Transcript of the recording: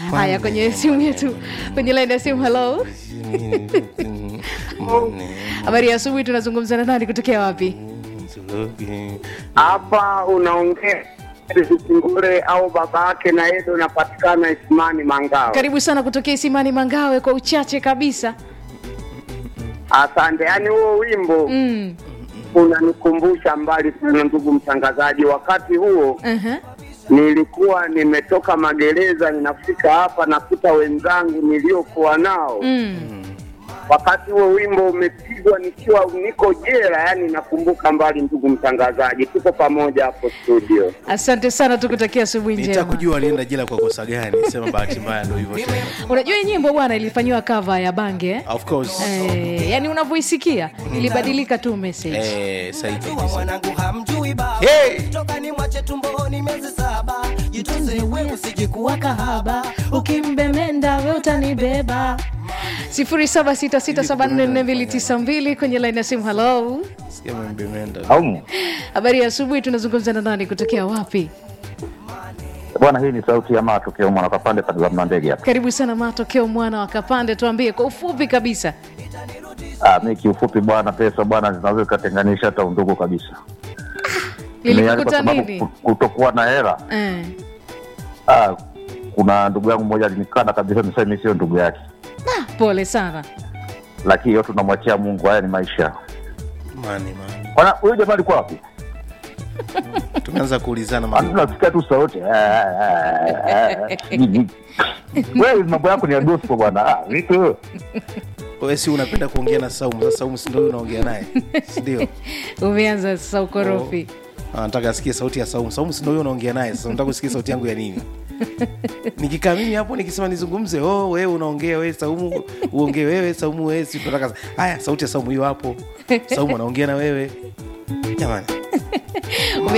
haya kwenye simu yetu kwenye laini ya simu halo habari ya asubuhi tunazungumza na nani kutokea wapi hapa unaongea Singure au baba yake na Edo napatikana Isimani Mangawa. karibu sana kutokea isimani mangawe kwa uchache kabisa Asante. Yaani huo wimbo mm. unanikumbusha mbali sana, ndugu mtangazaji. Wakati huo uh-huh. nilikuwa nimetoka magereza, ninafika hapa nakuta wenzangu niliokuwa nao mm. wakati huo wimbo umepigwa nikiwa niko jela. Yani nakumbuka mbali, ndugu mtangazaji, tuko pamoja hapo studio. asante sana tukutakia asubuhi njema nitakujua alienda jela kwa kosa gani sema bahati mbaya ndo hivyo tena. unajua hii nyimbo bwana ilifanyiwa kava ya bange eh? of course Eh, yani unavyoisikia ilibadilika tu message eh, sahihi Mtoto wa kabisa. mwanangu hamjui baba Hey! toka ni mwache tumboni miezi saba jitunze wewe usijikuwa kahaba ukimbemenda we utanibeba 0766744292 kwenye laini ya simu halo Sikia mwembe imeenda. Aumu habari ya asubuhi tunazungumza na nani kutokea wapi bwana, hii ni sauti ya matokeo mwana kapande patazamna ndege hapa. karibu sana matokeo mwana wa kapande tuambie kwa ufupi kabisa Ah, mi kiufupi bwana, pesa bwana zinaweza zikatenganisha hata undugu kabisa. Ni yaani lilikukuta kwa sababu nini ku- kutokuwa na hela. eh. Ah, kuna ndugu yangu mmoja alinikana kabisa, nisema mimi sio ndugu yake, ah, pole sana lakini yote tunamwachia Mungu. Haya ni maisha. Mani, mani. Bwana, huyo jamaa alikuwa wapi? tumeanza kuulizana Ah, mambo. Tunasikia tu sauti. Ah, ah, ah, ah. Wewe mambo yako ni ya gospel bwana. Ah, vipi wewe? wewe si unapenda kuongea na saumu sasa saumu si ndio huyo unaongea naye si ndio umeanza sasa ukorofi Ah, nataka asikie sauti ya saumu saumu si ndio huyo unaongea naye sasa nataka usikie sauti yangu ya nini nikikaa mimi hapo nikisema nizungumze oh wewe unaongea wewe saumu uongee wewe saumu wewe si tunataka haya sauti ya saumu hiyo hapo saumu anaongea na wewe jamani